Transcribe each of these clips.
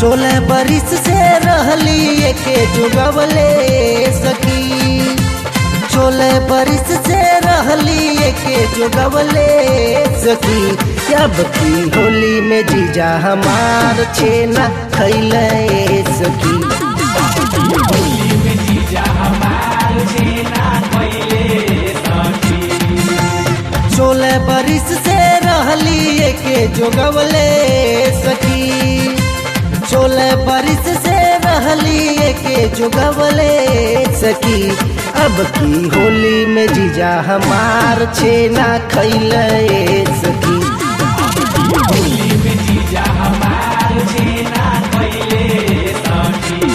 सोलह बरिस से रहली एके जुगवले सखी सोलह बरिस से रहली एके जुगवले सखी अब की होली में जीजा हमार छेना खैले सखी होली में जीजा हमार छेना खैले सखी सोलह बरिस से रहली एके जोगवले सखी सोलह बरिस से रहली एके जोगवले सखी अब की होली में जीजा हमार छेना खैले सखी होली में जीजा हमार छेना खैले सखी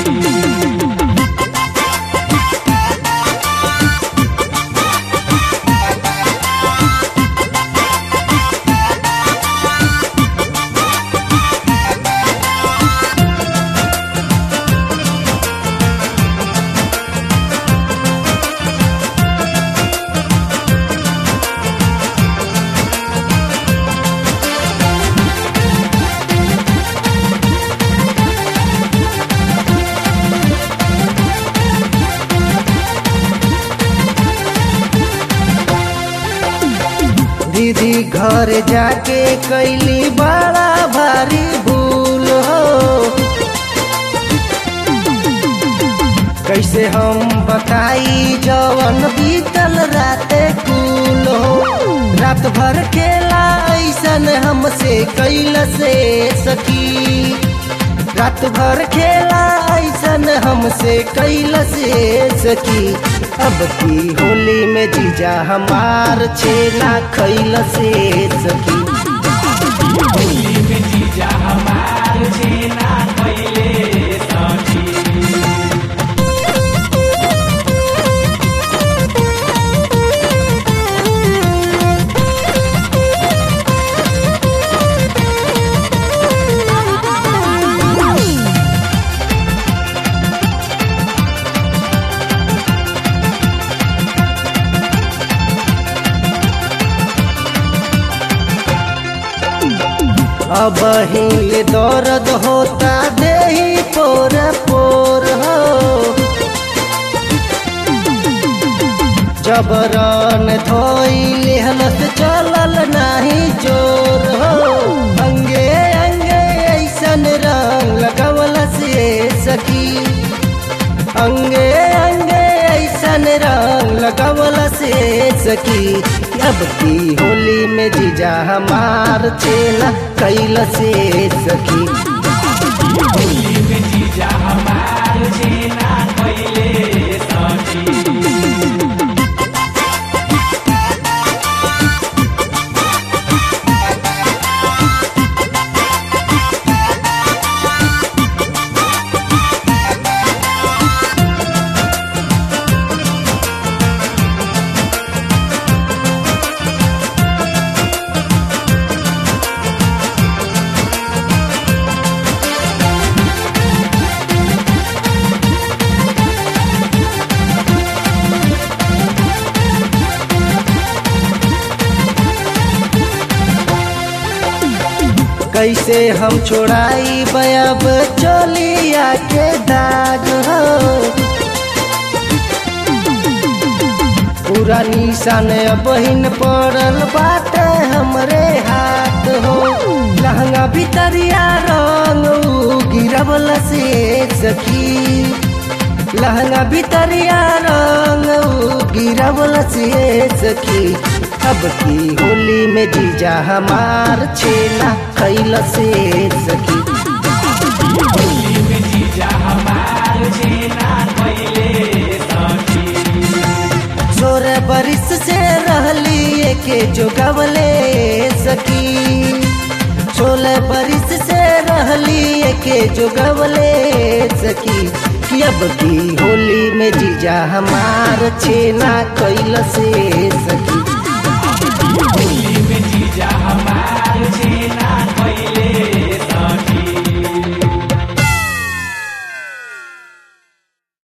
दीदी घर जाके कैली बड़ा भारी भूल हो कैसे हम बताई जवन बीतल राते कुल हो रात भर खेला ऐसन हमसे कैल से सकी रात भर खेला ऐसन हमसे कैल से सकी अब की होली में जीजा हमार छेना खैल से सकी होली में जीजा हमार छेना खैले सखी अब हिले दर्द होता देही पोर पोर हो जबरन धोई लेहलत चलल नाही जोर हो अंगे अंगे ऐसन रंग लगवल से सकी अंगे अंगे ऐसन रंग लगवल से सकी अब की होली में जीजा हमार छेना कैल से सकी होली में जीजा हमार छेना खैले सखी कैसे हम छोड़ाई बयब चोलिया के दाग हो पूरा निशान बहिन पड़ल बाटे हमरे हाथ हो लहंगा भितरिया रंग उ गिरवल से सखी लहंगा भितरिया रंग उ गिरवल से सखी अब की होली में जीजा हमार छेना खैल से सखी होली में जीजा हमार छेना खैले सखी सोलह बरिस से रहली के जोगवले सकी सोलह बरिस से रहली के जोगवले सकी कि अब की होली में जीजा हमार छेना कैल से सकी